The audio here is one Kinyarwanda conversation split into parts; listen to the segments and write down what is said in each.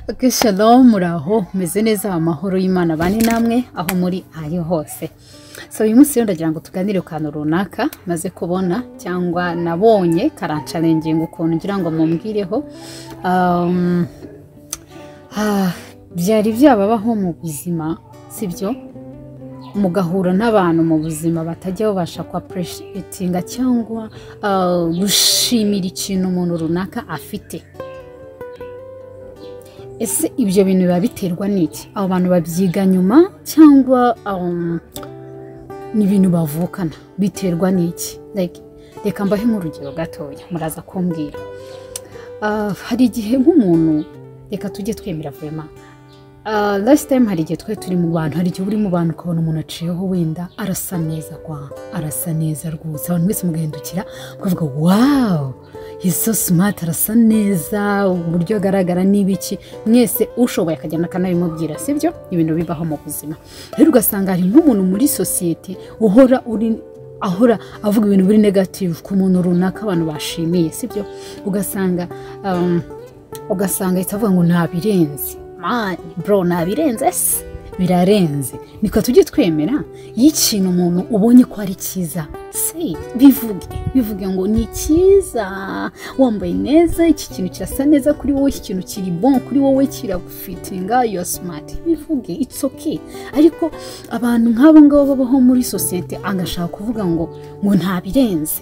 Okay, shalom muraho meze neza amahoro y'imana bane namwe aho muri ayo hose so uyu munsi rero ndagira ngo tuganire ku kantu runaka maze kubona cyangwa nabonye karancarenginga ukuntu ngira ngo mumbwireho Um, ah, byari byababaho mu buzima sibyo mugahura n'abantu mu buzima batajya babasha kwapureshyitinga cyangwa ah, gushimira ikintu umuntu runaka afite ese ibyo bintu biba biterwa n'iki abo bantu babyiga nyuma cyangwa um, ni ibintu bavukana biterwa n'iki Like, reka mbahe nk'urugero gatoya muraza kumbwira Ah, hari igihe nk'umuntu reka tujye twemera vema Ah, last time hari igihe twari turi mu bantu hari igihe uri mu bantu ukabona umuntu aciyeho wenda arasa neza kwa arasa neza rwose abantu mwese mugahindukira mukavuga wawu he's so smart arasa neza uburyo agaragara n'ibiki mwese ushoboye akagenda akanabimubwira sibyo ibintu bibaho mu buzima rero ugasanga hari nk'umuntu muri sosiyete uhora uri ahora avuga ibintu biri negative ku muntu runaka abantu bashimiye sibyo ugasanga um, ugasanga ahita avuga ngo ntabirenze mani bro ntabirenze se birarenze niko tujye twemera iyo ikintu umuntu ubonye ko ari cyiza se bivuge bivuge ngo ni cyiza wambaye neza iki kintu kirasa neza kuri wowe iki kintu kiri bon kuri wowe kiragufitinga you are smart bivuge it's okay ariko abantu nk'abo ngabo babaho muri sosiyete agashaka kuvuga ngo ngo ntabirenze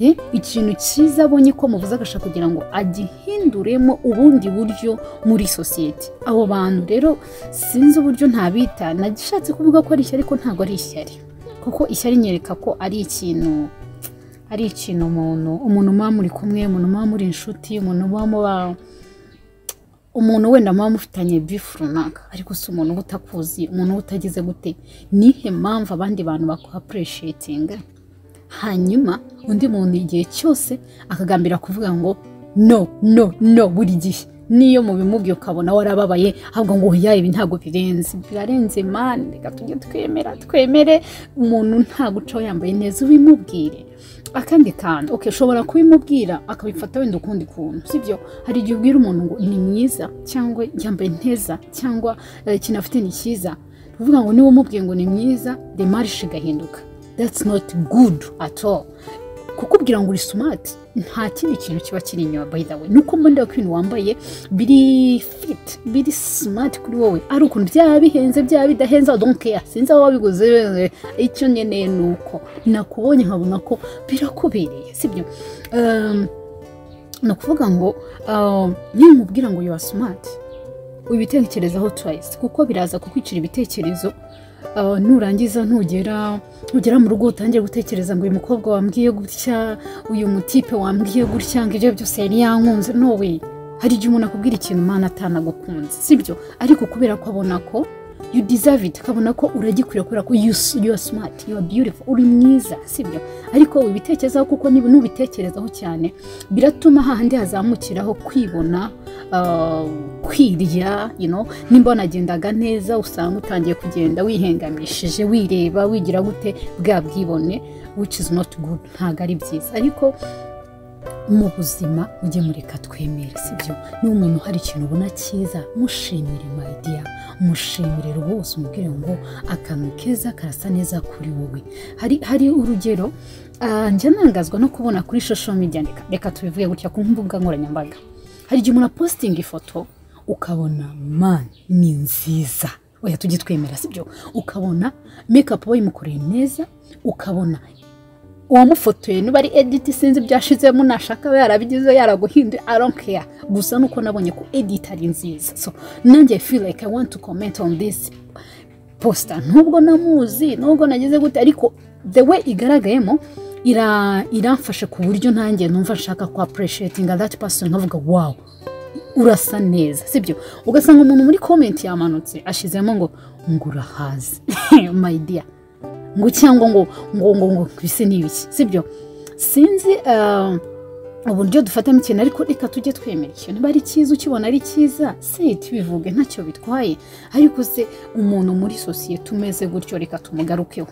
Eh, ikintu cyiza abonye ko muvuze agashaka kugira ngo agihinduremo ubundi buryo muri sosiyete abo bantu rero sinzi uburyo ntabita nagishatse kuvuga ko ari ishyari ariko ntabwo ari ishyari kuko ishyari nyereka ko ari ikintu ari ikintu umuntu umuntu muba muri kumwe umuntu muba muri inshuti umuntu muba muba umuntu wenda muba mufitanye bifu runaka ariko si umuntu uba utakuzi umuntu uba utagize gute nihe mpamvu abandi bantu bakuhapureshitinga hanyuma undi muntu igihe cyose akagambira kuvuga ngo no no no buri gihe niyo mubimubwiye ukabona warababaye ahubwo ngo ya ibi ntabwo birenze birarenze mani reka tujye twemera twemere umuntu nta gucaho yambaye neza ubimubwire akandi kantu okay, ushobora kubimubwira akabifata wenda ukundi kuntu sibyo hari igihe ubwira umuntu ngo ni mwiza cyangwa yambaye neza cyangwa eh, ikintu afite ni cyiza ni ukuvuga ngo niba umubwiye ngo ni mwiza demarishe igahinduka that's not good at all kukubwira ngo uri smart nta kindi kintu kiba kiri inyuma by the way nuko mbonera ko ibintu wambaye biri fit biri smart kuri wowe ari ukuntu byaba bihenze byaba bidahenze I don't care sinzi aho wabiguze eh, icyo nkeneye ni uko nakubonye nkabona ko birakubereye sibyo um, ni ukuvuga ngo um, niba umubwira ngo you are smart ubitekerezaho twice kuko biraza kukwicira ibitekerezo Uh, nurangiza ntugera ntugera mu rugo utangiye gutekereza ngo uyu mukobwa wambwiye gutya uyu mutipe wambwiye gutya ngo ibyo byose yari yankunze nowe hari igihe umuntu akubwira ikintu mana atanagukunze sibyo ariko kubera ko abona ko you deserve it akabona ko uragikwiye kubera ko you, s- you are smart you are beautiful uri mwiza sibyo ariko ubitekerezaho kuko niba nubitekerezaho cyane biratuma hahandi hazamukiraho kwibona uh, kwirya you know nimba wanagendaga neza usanga utangiye kugenda wihengamishije wireba wigira gute bwa bwibone which is not good ntabwo ari byiza ariko mu buzima mujye mureka twemere sibyo niba umuntu hari ikintu ubona cyiza mushimire mayidiya mushimire rwose umubwire ngo akantu keza karasa neza kuri wowe hari hari urugero ah, njya nangazwa no kubona kuri shosho media reka- reka tubivuge gutya ku mbuga nkoranyambaga hari igihe umuntu apositinga ifoto ukabona man ni nziza oya tujye twemera sibyo ukabona mekapu bayimukoreye neza ukabona uwamufotoye niba ari edit sinzi byashizemo nashaka aba yarabigize yaraguhinduye i don't care gusa nuko nabonye ko edit ari nziza so nanjye i feel like i want to comment on this posta nubwo namuzi nubwo nagize gute ariko the way igaragayemo ira iramfashe ku buryo nanjye numva nshaka ku appreciatinga that person nkavuga wow urasa neza sibyo ugasanga umuntu muri comment yamanutse ashizemo ngo ngo urahaze my dear ngo cyangwa ngo ngo ngo ngo bise ni ibiki sibyo sinzi ah, uburyo dufatamo ikintu ariko reka tujye twemera ikintu niba ari cyiza ukibona ari cyiza se tubivuge ntacyo bitwaye ariko se umuntu muri sosiyete umeze gutyo reka tumugarukeho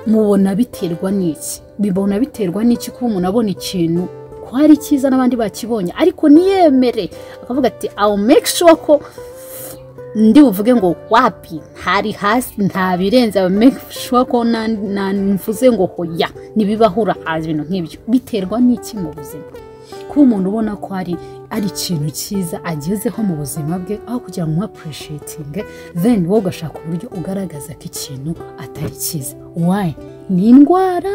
mubona biterwa n'iki bibona biterwa n'iki kuba umuntu abona ikintu hari icyiza n'abandi bakibonye ariko niyemere akavuga ati awu make sure ko ndi buvuge ngo wapi hari hasi nta birenze awu make sure ko na- na- mvuze ngo hoya ntibibahura haza ibintu nk'ibyo biterwa n'iki mu buzima kuba umuntu ubona ko hari ari ikintu cyiza agezeho mu buzima bwe aho kugira ngo umwapureshetinge then wowe ugashaka uburyo ugaragaza ko ikintu atari cyiza wayi ni indwara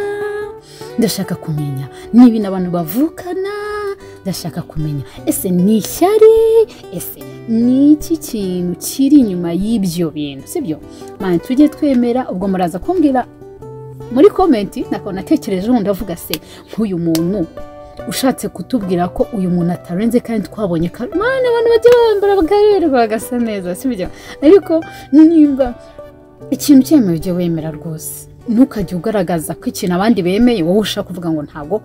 ndashaka kumenya ni ibintu abantu bavukana ndashaka kumenya ese ni ishyari ese ni iki kintu kiri inyuma y'ibyo bintu sibyo mani tujye twemera ubwo muraza kumbwira muri komenti nakaba natekereje wundi avuga se nk'uyu muntu ushatse kutubwira ko uyu muntu atarenze kandi twabonye ko mwana abantu bajya bambara bakaberwa bagasa neza sibyo ariko nimba ikintu cyemewe ujye wemera rwose ntukajye ugaragaza ko ikintu abandi bemeye wowe ushaka kuvuga ngo ntabwo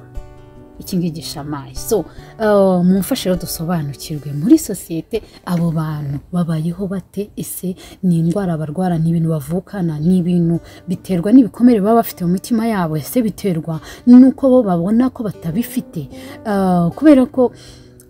ikingiki gishamaye so uh, mumfashe rero dusobanukirwe muri sosiyete abo bantu babayeho bate ese ni indwara barwara ni ibintu bavukana ni ibintu biterwa n'ibikomere baba bafite mu mitima yabo ese biterwa n'uko bo babona ko batabifite Uh, kubera ko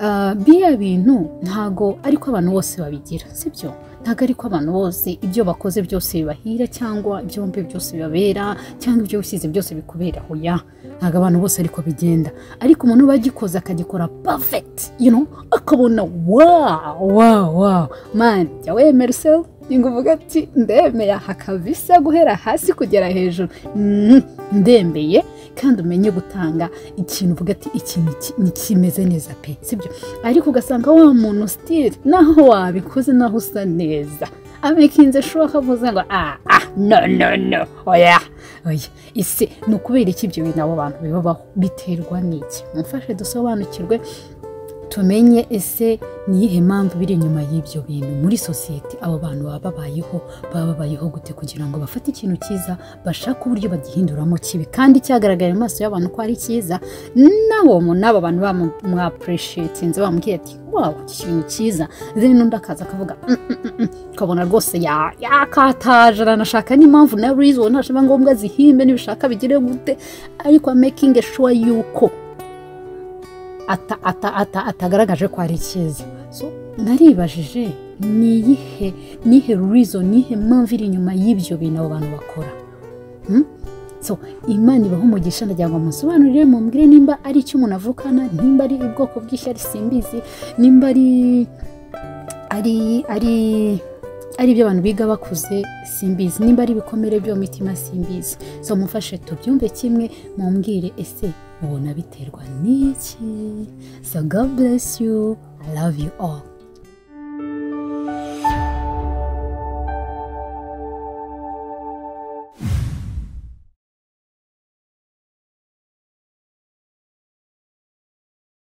uh, biriya bintu ntago ariko abantu bose babigira sibyo ntabwo ariko abantu bose ibyo bakoze byose bibahira cyangwa ibyo bumve byose bibabera cyangwa ibyo wisize byose bikuberaho ya ntabwo abantu bose ariko bigenda ariko umuntu uba agikoze akagikora perfect you know akabona wow wow wow man jya wemera usel ngo uvuge ati ndemeye hakabisa guhera hasi kugera hejuru Mm, ndembeye kandi umenye gutanga ikintu uvuga ati iki ni iki- ni kimeze neza pe sibyo ariko ugasanga wa muntu sitire naho wabikoze naho usa neza abikinze shuwa kavuze ngo ah ah no no no oya oya ese ni ukubera iki ibyo bintu abo bantu bibabaho biterwa n'iki mumfashe dusobanukirwe tumenye ese ni iyihe mpamvu biri inyuma y'ibyo bintu muri sosiyete abo bantu baba babayeho baba babayeho gute kugira ngo bafate ikintu cyiza bashake uburyo bagihinduramo kibi kandi cyagaragaye mu maso y'abantu ko ari cyiza nabo n'abo bantu bamwapureshetinze bamubwiye ati wow iki kintu cyiza then n'undi akaza akavuga "Mm, mm, mm, mm." ukabona rwose ya- yakataje aranashaka n'impamvu na reason nashaba ngombwa zihimbe nibishaka bigire gute ariko making sure yuko ata- ata- ata- atagaragaje ko ari cyiza so naribajije ni iyihe ni ihe reason ni ihe mpamvu iri inyuma y'ibyo bintu abo bantu bakora Hmm? so imana ibaho umugisha ndagira ngo musobanurire mumbwire nimba ari icyo umuntu avukana nimba ari ubwoko bw'ishyari simbizi nimba ari ari ari ari ibyo abantu biga bakuze simbizi nimba ari ibikomere byo mu mitima simbizi so mufashe tubyumve kimwe mumbwire ese ubona biterwa n'iki so god bless you i love you all